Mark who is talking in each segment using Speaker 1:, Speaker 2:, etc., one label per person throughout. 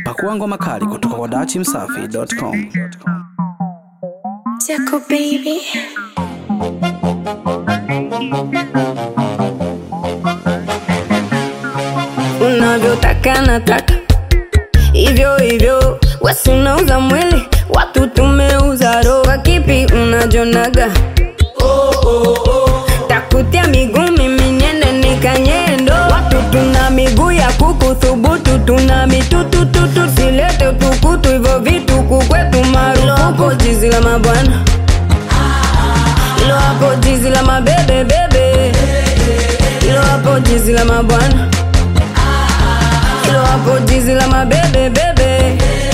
Speaker 1: Pakua ngoma kali kutoka kwa dachimsafi.com.
Speaker 2: Jaco baby. Unavyotaka nataka hivyo hivyo, wasi unauza mwili, watu tumeuza roho. Kipi unajonaga? Takutia miguu mimi niende nikanyendo. Watu tuna miguu ya kuku thubutu, tuna mitutututu, silete utukutu hivyo vitu kukwetu marufuku. Jizi la mabwana ilo hapo, jizi la mabebe bebe, ilo hapo, jizi la mabwana ilo hapo, jizi la mabebe bebe.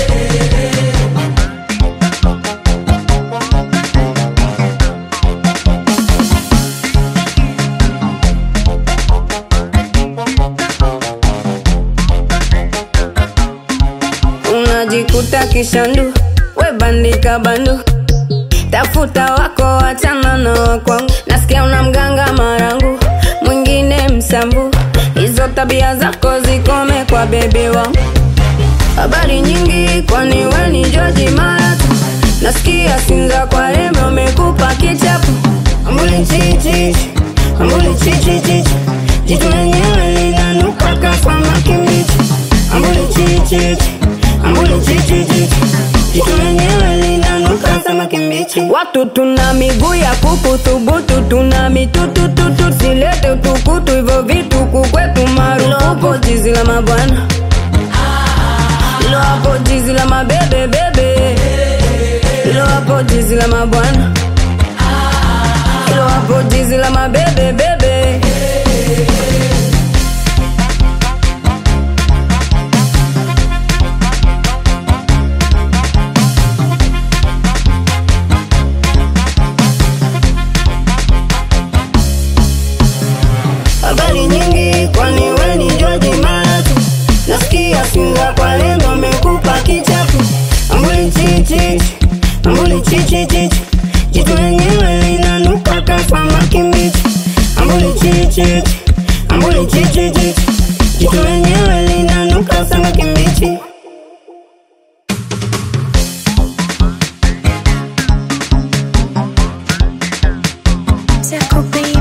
Speaker 2: unajikuta kishandu, we bandika bandu, tafuta wako, wachana na wakwangu. Nasikia una mganga marangu, mwingine msambu, hizo tabia zako zikome kwa bebe wangu. Habari nyingi, kwani we ni George Maratu? Nasikia Sinza kwa rembe umekupa kichapu, ambuli chichi, ambuli chichi chichi, jitu lenyewe linanuka kama kimbichi, ambuli chichi ambuli chichi chichi, jitu lenyewe linanuka kama kimbichi. Watu tuna miguu ya kuku thubutu, tuna mitutututu, silete utukutu, hivyo vitu kukwetu marufuku. Jizi la mabwana ilo hapo, jizi la mabebe bebe, ilo hapo, jizi la mabwana ilo hapo, jizi la mabebe bebe. habari nyingi, kwani we ni George Maratu? Nasikia Sinza kwa lengo amekupa kichapu, ambuli chichi, ambuli chichi chichi, jitu lenyewe linanuka kama kimbichi, ambuli chichi, ambuli chichi chichi, jitu lenyewe linanuka kama kimbichi. Jaco baby.